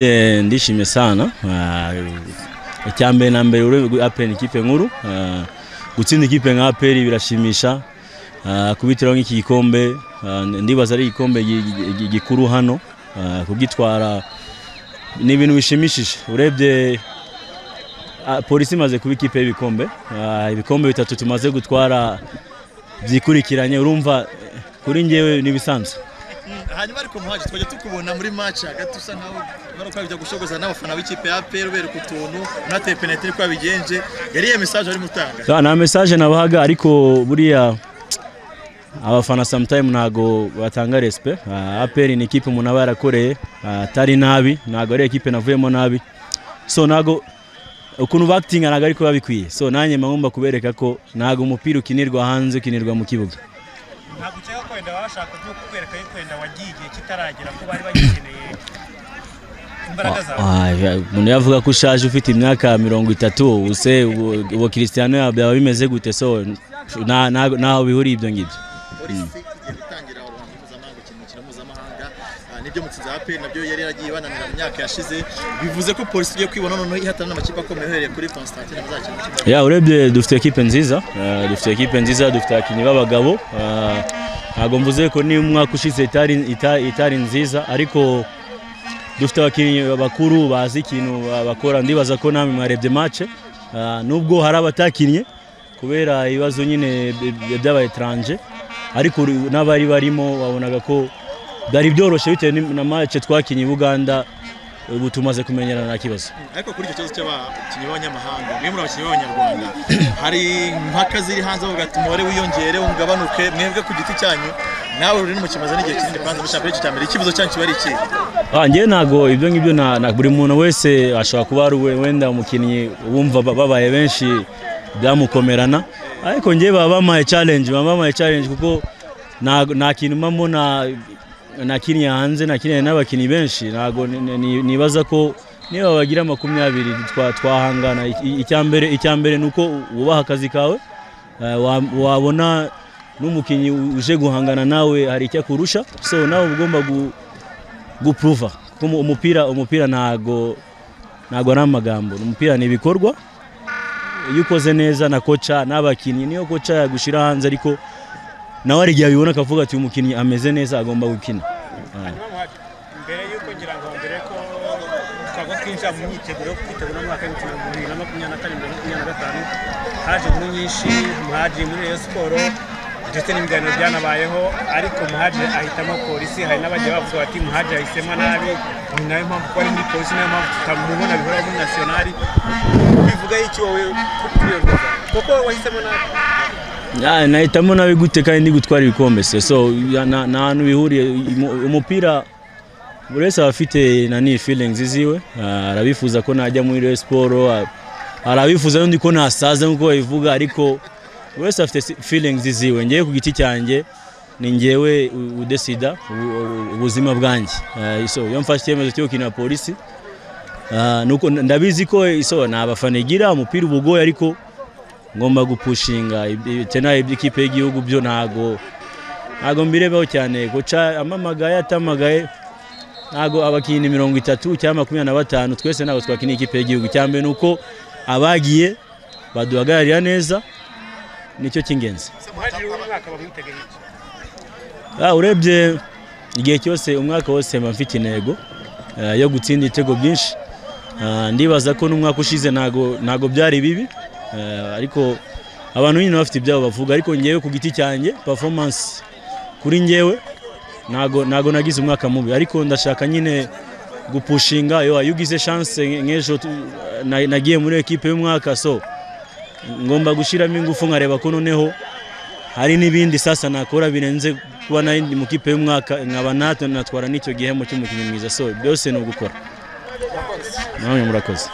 Eh, ndishimye sana Ah, icya mbere na mbere urebe aperi ni ikipe nkuru Ah, gutsinda ikipe nka aperi birashimisha Ah, kubitiraho nk'iki gikombe ah, ndibaza ari igikombe gi- gi- gi- gikuru hano Ah, kugitwara ni ibintu bishimishije urebye ah, polisi imaze kuba ikipe y'ibikombe Ah, ibikombe bitatu tumaze gutwara byikurikiranye urumva eh, kuri njyewe n'ibisanzwe hanyuma ariko muhaje twajya tukubona muri match hagati usa nkaho baruka bijya gushogoza n'abafana b'ikipe ya APR ubereka utuntu unateye penalty ko abigenje yari iyo message ari mutanga Ta- nta message nabahaga ariko buriya abafana sometime ntago batanga respect Ah, APR ni ikipe umuntu aba yarakoreye ah, atari nabi ntago ari ekipe navuyemo nabi so ntago ukuntu bactinga ntago ariko babikwiye so nanjye mba ngomba kubereka ko ntago umupira ukinirwa hanze ukinirwa mu kibuga ntabwo ukeka kwenda bashaka byo kukwereka yuko wenda wagiye igihe kitaragera ko bari bagikeneye imbaraga zawe Ah, ah, umuntu yavuga ko ushaje ufite imyaka mirongo itatu use ubu- ubu Cristiano byaba bimeze gute so nta- nta- ntaho bihuriye ibyo ngibyo polisi igiye gutangira uruhando mpuzamahanga gukina umukino mpuzamahanga Ah, nibyo mutsinze APR nabyo yari yaragiye bananira mu myaka yashize bivuze ko polisi igiye kwibona noneho ihatana n'amakipe akomeye uhereye kuri Constantine muzakina umukino ya urebye dufite ekipe nziza eh, dufite ekipe nziza dufite abakinnyi b'abagabo eh, ntabwo mvuze ko niba umwaka ushize itari, ita- itari nziza ariko dufite abakinnyi bakuru bazi ikintu ba- bakora ndibaza ko namwe mwarebye mace nubwo hari abatakinnye kubera ibibazo nyine b- b- by'abaetranje ariko uri- n'abari barimo wabonaga ko byari byoroshye bitewe ni- na mace twakinnye i buganda ubu tumaze kumenyerana nta kibazo ariko kuri icyo kibazo cy'abakinnyi b'abanyamahanga mwe muri abakinnyi b'abanyarwanda hari impaka ziri hanze bavuga ati umubare wiyongere ungabanuke mwebwe ku giti cyanyu nawe ruri mu kimaze n'igihe kinini kwanza mushaka icyo cya mbere ikibazo cyanyu kiba ari ikihe Ah, njyewe ntabwo ibyo ngibyo na, na buri muntu wese ashobora kuba ari we- wenda umukinnyi wumva ba- babaye benshi byamukomerana ariko njyewe baba bampaye challenge baba bampaye challenge kuko nta nta kintu mpamo na nakiniye hanze nakiniye n'abakinnyi benshi ntabwo ni- ni- ni- nibaza ko niba bagira makumyabiri twa- twahangana I- icya mbere icya mbere ni uko wubaha akazi kawe Eh, wa- wabona n'umukinnyi uje guhangana nawe hari icyo akurusha so nawe uba ugomba gu, gupuruva kuko umu- umupira umupira ntago ntago ari amagambo umupira ni ibikorwa iyo ukoze neza na koca n'abakinnyi niyo koca yagushyira hanze ariko nawe hari igihe abibona akavuga ati uyu mukinnyi ameze neza agomba gukina hanyuma muhaje mbere yuko ngira ngo mbere ko twagwa twinjira mu myiteguro yo kwitegura umwaka w'ibihumbi bibiri na makumyabiri na kane mbere makumyabiri na gatanu haje inkuru nyinshi muhaje muri Rayon siporo ndetse n'ibiganiro byanabayeho ariko muhaje ahitamo polisi hari n'abagiye bavuga bati muhaje yahisemo nabi ni nayo mpamvu ko ari muri polisi nayo mpamvu tutamubona bihora muri nasiyonari bivuga y'iki wowe kubiyoboza kuko wahisemo nabi Ah, nahitamo nabi gute kandi ndi gutwara ibikombe se so ya- nta nta hantu bihuriye Umu- umupira buri wese aba afite nani feelings ziwe Ah, arabifuza ko najya muri Rayon Sport ah, hari abifuza n'undi ko nasaza nk'uko babivuga ariko buri wese afite si- feelings ziwe ngewe ku giti cyanjye ni ngewe u- udesida ubu- ubu- ubuzima bwanjye Ah, so iyo mfashe icyemezo cyo gukina polisi Ah, nuko ndabizi ko iso nta bafana igira umupira uba ugoye ariko ngomba gupushinga tena iby'ikipe y'igihugu byo ntago ntago mbirebeho cyane guca amamagaye atamagaye ntago abakinnyi mirongo itatu cyangwa makumyabiri na batanu twese ntabwo twakina ikipe y'igihugu icya mbere ni uko abagiye baduhagararira neza nicyo cy'ingenzi muhaje w'umwaka bamwitegeye iki Ah, urebye igihe cyose umwaka wose mba mfite intego eh, yo gutsinda ibitego byinshi Ah, ndibaza ko n'umwaka ushize ntago ntago byari bibi Eh, ariko abantu nyine bafite ibyabo bavuga ariko ngewe ku giti cyanjye performance kuri ngewe ntago ntago nagize umwaka mubi ariko ndashaka nyine gupushinga yo iyo ugize chance nk- nk'ejo tu- na- nagiye muri ekipe y'umwaka so ngomba gushyiramo ingufu nkareba ko noneho hari n'ibindi sasa nakora birenze kuba nari ndi mu kipe y'umwaka nkaba natwe natwara n'icyo gihembo cy'umukinnyi mwiza so byose ni ugukora namwe murakoze